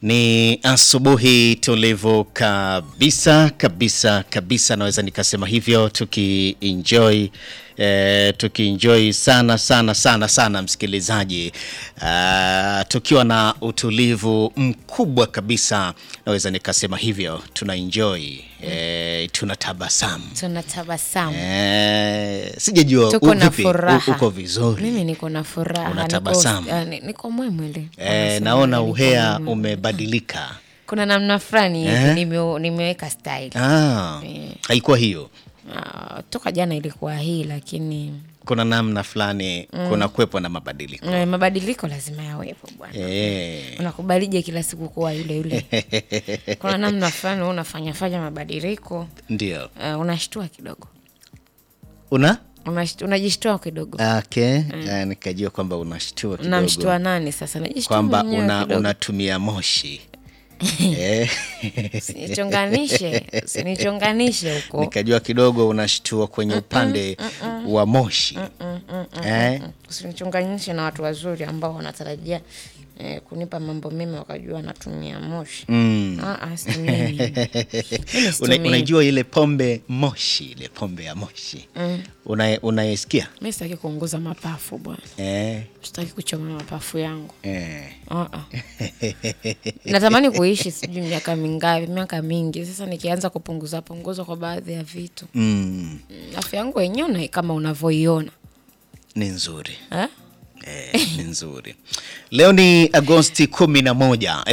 Ni asubuhi tulivu kabisa kabisa kabisa, naweza nikasema hivyo, tukienjoy eh, tukienjoy sana sana sana sana msikilizaji, ah, tukiwa na utulivu mkubwa kabisa, naweza nikasema hivyo, tuna enjoy eh, tuna tabasamu tunatabasamu eh, sijajua tuko u- na vipi, furaha. u- uko vizuri Mimi niko na furaha, Unatabasamu. niko, ah, ni- niko mwemwele. eh, Wanasema naona niko uhea mwemwele. umebadilika Kuna namna fulani hivi Eh? nime, nimeweka style ah, haikuwa hiyo Ah, toka jana ilikuwa hii, lakini kuna namna fulani kuna kuwepo na mabadiliko eh, mabadiliko lazima yawepo bwana. eh. Unakubalije kila siku kuwa yule yule? Kuna namna fulani wewe unafanya fanya mabadiliko Ndio uh, unashtua kidogo una Unasht- unajishtua kidogo. okay. Eh, nikajua kwamba unashtua Namshtua kidogo nani sasa? Najishtua kwamba mwenyewe una, kidogo. unatumia moshi eh. Usinichonganishe, usinichonganishe huko. nikajua kidogo unashtua kwenye upande wa moshi eh. Usinichonganishe na watu wazuri ambao wanatarajia eh, kunipa mambo mema wakajua natumia moshi. Mm. Ah, ah, situmii mimi. Mimi Una, situmii. unajua ile pombe moshi ile pombe ya moshi Una- unaisikia Mimi sitaki kuunguza mapafu bwana, eh. sitaki kuchoma mapafu yangu. Eh. Ah, ah. Natamani kuishi sijui miaka mingapi, miaka mingi. Sasa nikianza kupunguza punguza kwa baadhi ya vitu, Mm. Mm, afya yangu wenyewe na kama unavyoiona ni nzuri eh? Eh, ni nzuri. Leo ni Agosti 11,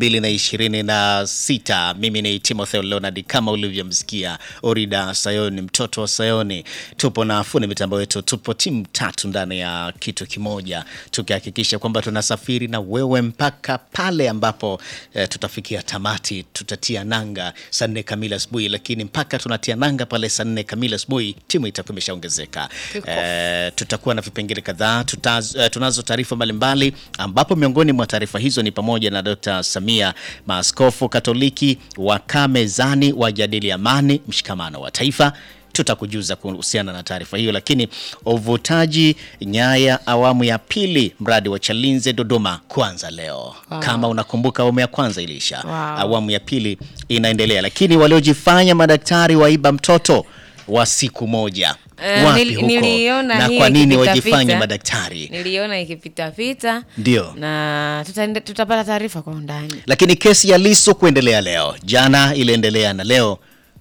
2026. Mimi ni Timothy Leonard kama ulivyomsikia Orida Sayoni, mtoto wa Sayoni. Tupo na fundi mitambo wetu, tupo timu tatu ndani ya kitu kimoja, tukihakikisha kwamba tunasafiri na wewe mpaka pale ambapo eh, tutafikia tamati. Tutatia nanga saa nne kamili asubuhi, lakini mpaka tunatia nanga pale saa nne kamili asubuhi timu itakuwa imeshaongezeka. Kickoff. Eh, tutakuwa na vipengele kadhaa tutaz, eh, tunazo taarifa mbalimbali ambapo miongoni mwa taarifa hizo ni pamoja na Dr. Samia, maaskofu Katoliki wakaa mezani wajadili amani, mshikamano wa taifa. Tutakujuza kuhusiana na taarifa hiyo, lakini uvutaji nyaya awamu ya pili mradi wa Chalinze Dodoma kuanza leo. Wow. Kama unakumbuka awamu ya kwanza iliisha, Wow. awamu ya pili inaendelea, lakini waliojifanya madaktari waiba mtoto wa siku moja Eh, wapi nili- huko niliona na hiyo kwa nini ikipita wajifanye pita. madaktari? Niliona ikipitapita Ndio. na tutaende- tutapata taarifa kwa undani. Lakini kesi ya Lissu kuendelea leo, jana iliendelea na leo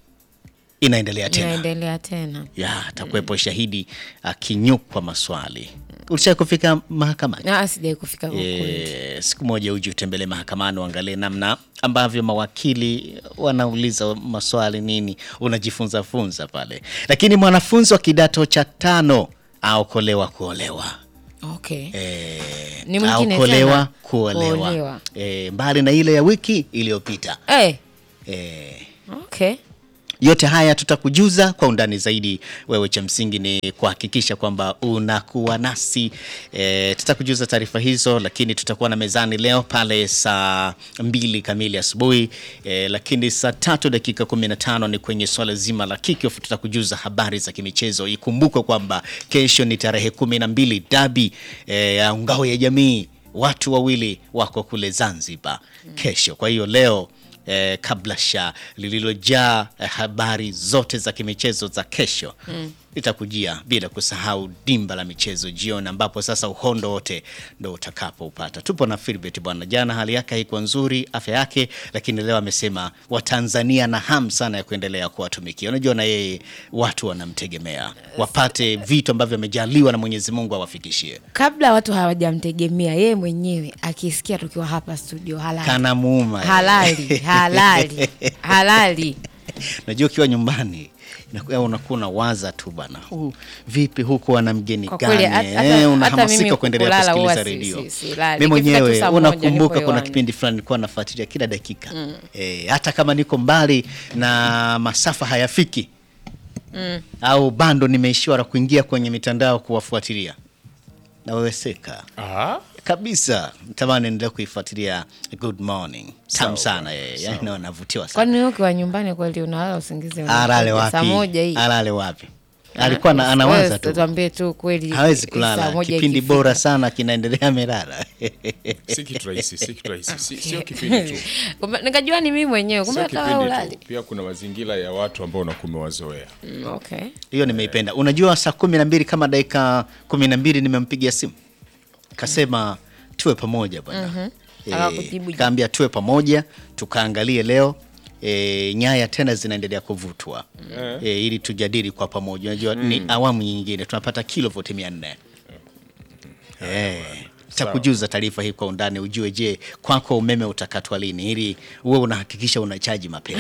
inaendelea tena. Inaendelea tena. Ya, atakuwepo shahidi akinyukwa maswali. Ulisha kufika mahakamani? Ah, sijai kufika huko. E, siku moja uje utembelee mahakamani uangalie namna ambavyo mawakili wanauliza maswali nini, unajifunza funza pale. Lakini mwanafunzi wa kidato cha tano aokolewa kuolewa Okay. e, Ni mwingine aokolewa tena. kuolewa, Kuolewa. E, mbali na ile ya wiki iliyopita Eh, e, okay. yote haya tutakujuza kwa undani zaidi. Wewe cha msingi ni kuhakikisha kwamba unakuwa nasi e, tutakujuza taarifa hizo, lakini tutakuwa na mezani leo pale saa mbili kamili asubuhi e, lakini saa tatu dakika 15 ni kwenye swala zima la kickoff. Tutakujuza habari za kimichezo. Ikumbukwe kwamba kesho ni tarehe kumi na mbili dabi e, ya ngao ya jamii, watu wawili wako kule Zanzibar kesho. Kwa hiyo leo eh, kablasha lililojaa eh, habari zote za kimichezo za kesho litakujia bila kusahau dimba la michezo jioni, ambapo sasa uhondo wote ndo utakapoupata. Tupo na Filbert bwana, jana hali yake haikuwa nzuri afya yake, lakini leo amesema Watanzania na hamu sana ya kuendelea kuwatumikia. Unajua na yeye watu wanamtegemea, wapate vitu ambavyo amejaliwa na Mwenyezi Mungu awafikishie. Kabla watu hawajamtegemea yeye mwenyewe akisikia tukiwa hapa studio halali. Kana muuma eh. halali halali halali Najua ukiwa nyumbani inakuwa unakuwa unawaza tu bana, huu vipi huku ana mgeni Kwa gani? kweli, hata- eh, hata- hata unahamasika mimi kuendelea kulala huwa kusikiliza si- redio. si- silali. Mimi Ikifika tu mwenyewe saa moja unakumbuka, nipo kuna hewani. kipindi fulani nilikuwa nafuatilia kila dakika eh, hata kama niko mbali na masafa hayafiki au bando nimeishiwa la kuingia kwenye mitandao kuwafuatilia, naweweseka kabisa tamani endelea kuifuatilia Good Morning tamu sana yeye, yani wanavutiwa sana. kwani wewe ukiwa nyumbani kweli unalala usingizi unakuja? Alale saa wapi? moja hii Alale wapi? alikuwa na- anawaza tu tuambie tu kweli hawezi saa kulala moja kipindi ikifika. bora sana kinaendelea amelala si kitu rahisi si kitu rahisi si, sio kipindi tu Kumbe- nikajua ni mimi mwenyewe kumbe sio hata wewe kipindi ulali tu pia kuna mazingira ya watu ambao unakuwa umewazoea Mm, okay hiyo nimeipenda unajua saa kumi na mbili kama dakika kumi na mbili nimempigia simu kasema tuwe pamoja bwana Akakujibu je? kaambia tuwe pamoja tukaangalie leo e, nyaya tena zinaendelea kuvutwa e, ili tujadili kwa pamoja unajua ni awamu nyingine tunapata kilovoti mia nne Eh, takujuza taarifa hii kwa undani ujue je kwako umeme utakatwa lini ili uwe unahakikisha unachaji mapema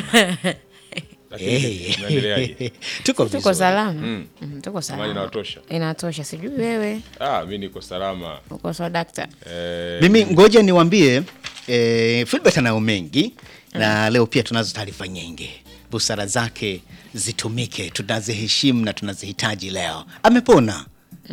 lakini unaendeleaje tuko tuko vizuri salama Mm, tuko Maji salama inawatosha inatosha sijui wewe ah mi niko salama uko sawa dakta eh, mimi ngoja niwambie eh, Filbert anayo mengi na leo pia tunazo taarifa nyingi busara zake zitumike tunaziheshimu na tunazihitaji leo amepona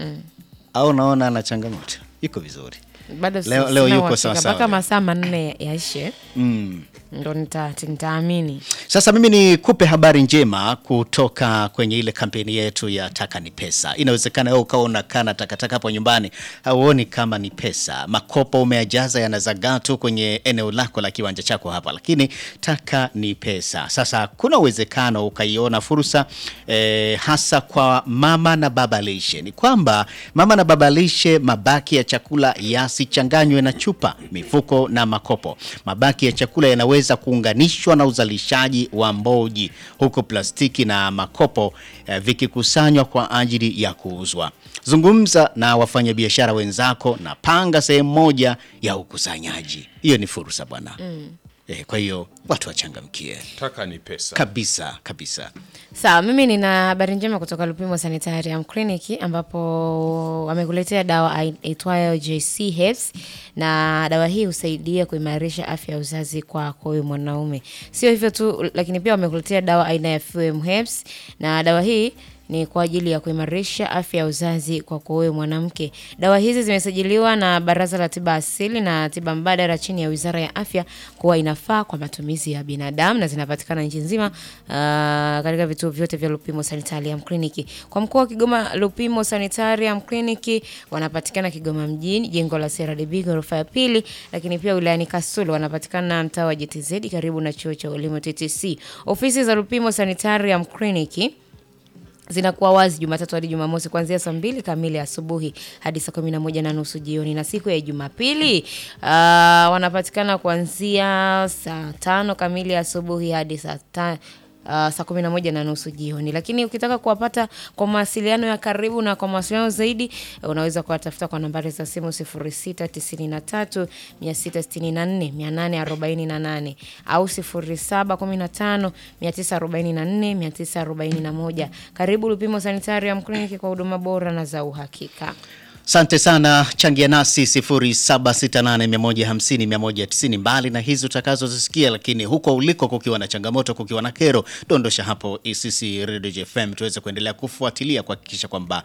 au naona ana changamoto iko vizuri bado si- Leo- leo sina yuko uhakika. sawa sawa mpaka leo. masaa manne yaishe mm. ndo nita- nitaamini Sasa mimi nikupe habari njema kutoka kwenye ile kampeni yetu ya taka ni pesa. Inawezekana wewe ukawa unakaa na takataka hapo nyumbani, hauoni kama ni pesa. Makopo umeyajaza yanazagaa tu kwenye eneo lako la kiwanja chako hapa, lakini taka ni pesa. Sasa kuna uwezekano ukaiona fursa eh, hasa kwa mama na baba lishe. Ni kwamba mama na baba lishe, mabaki ya chakula yasichanganywe na chupa, mifuko na makopo. Mabaki ya chakula yanaweza kuunganishwa na uzalishaji wa mboji, huku plastiki na makopo eh, vikikusanywa kwa ajili ya kuuzwa. Zungumza na wafanyabiashara wenzako na panga sehemu moja ya ukusanyaji. Hiyo ni fursa bwana. Eh, kwa hiyo watu wachangamkie taka ni pesa kabisa kabisa. sawa mimi nina habari njema kutoka lupimo sanitarium clinic ambapo wamekuletea dawa ai- itwayo jc herbs na dawa hii husaidia kuimarisha afya ya uzazi kwako wewe mwanaume sio hivyo tu lakini pia wamekuletea dawa aina ya fm herbs na dawa hii ni kwa ajili ya kuimarisha afya ya uzazi kwako wewe mwanamke. Dawa hizi zimesajiliwa na Baraza la Tiba Asili na Tiba Mbadala chini ya Wizara ya Afya kuwa inafaa kwa matumizi ya binadamu na zinapatikana nchi nzima ah, katika vituo vyote vya Lupimo Sanitarium Clinic. Kwa mkoa wa Kigoma, Lupimo Sanitarium Clinic wanapatikana Kigoma mjini, jengo la CRDB ghorofa ya pili, lakini pia wilayani Kasulu wanapatikana mtaa wa JTZ karibu na chuo cha elimu TTC. Ofisi za Lupimo Sanitarium Clinic zinakuwa wazi Jumatatu hadi Jumamosi kuanzia saa mbili kamili asubuhi hadi saa kumi na moja na nusu jioni, na siku ya Jumapili uh, wanapatikana kuanzia saa tano kamili asubuhi hadi saa ta Uh, saa kumi na moja na nusu jioni. Lakini ukitaka kuwapata kwa mawasiliano ya karibu na kwa mawasiliano zaidi, unaweza kuwatafuta kwa nambari za simu 0693 664 848 au 0715 944 941. Karibu Lupimo Sanitarium Clinic kwa huduma bora na za uhakika. Asante sana, changia nasi 0768150190 mbali na hizi utakazozisikia, lakini huko uliko kukiwa na changamoto, kukiwa na kero, dondosha hapo sisi Radio FM tuweze kuendelea kufuatilia kuhakikisha kwamba